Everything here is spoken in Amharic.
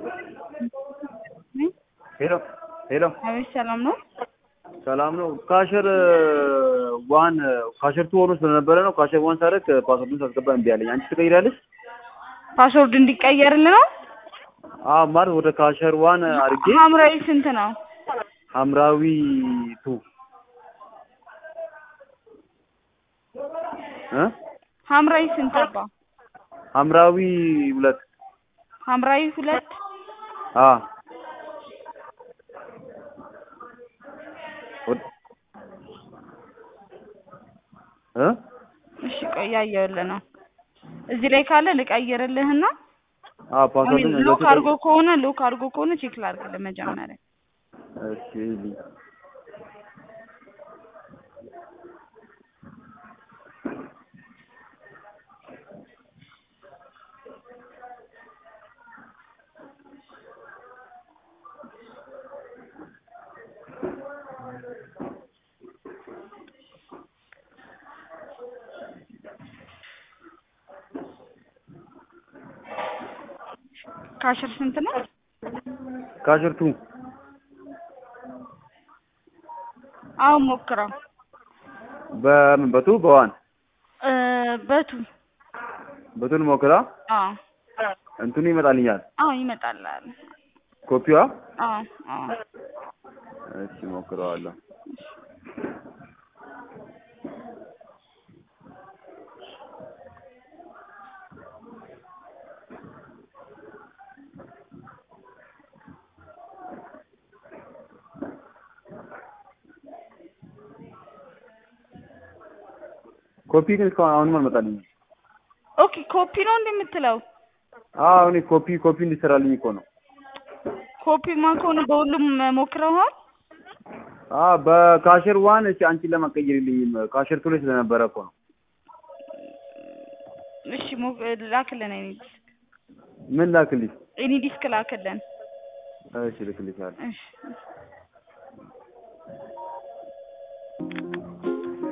ሄሎ ሄሎ፣ አቤት ሰላም ነው? ሰላም ነው። ካሸር ዋን ካሸር ቱ ሆኖ ስለነበረ ነው። ካሸር ዋን ሳደርግ ፓስወርዱን ሳስገባ እምቢ አለኝ። አንቺ ትቀይራለሽ? ፓስወርድ እንዲቀየርልህ ነው? አዎ ማለት ወደ ካሸር ዋን አድርጌ ሐምራዊ ስንት ነው? ሐምራዊ ቱ እ ሐምራዊ ስንት አባ? ሐምራዊ ሁለት ሐምራዊ ሁለት አ እ እሺ ቆይ ያየሁልህ ነው። እዚህ ላይ ካለ ልቀይርልህና አ ፓስወርዱን ሎክ አድርጎ ከሆነ ሎክ አድርጎ ከሆነ ቼክ ላድርግልህ መጀመሪያ። እሺ ይልኝ ካሽር ስንት ነው? ካሸር ቱ አሁን ሞክረው በምን በቱ በዋን እ በቱ በቱን ሞክራ አዎ እንትኑ ይመጣልኛል። አዎ ይመጣልሃል። ኮፒዋ አዎ አዎ እሺ ሞክረዋለሁ። ኮፒ ግን እስካሁን አሁንም አልመጣልኝም። ኦኬ ኮፒ ነው እንደምትለው አዎ እኔ ኮፒ ኮፒ እንዲሰራልኝ እኮ ነው። ኮፒማ ከሆነ በሁሉም ሞክረዋል። አ በካሸር ዋን እሺ አንቺን ለማቀየርልኝም ካሸር ቱ ላይ ስለነበረ እኮ ነው። እሺ ሞ- ላክልን ኤኒ ዲስክ ምን ላክልሽ? ኤኒ ዲስክ ላክልን። እሺ ልክልሻለሁ። እሺ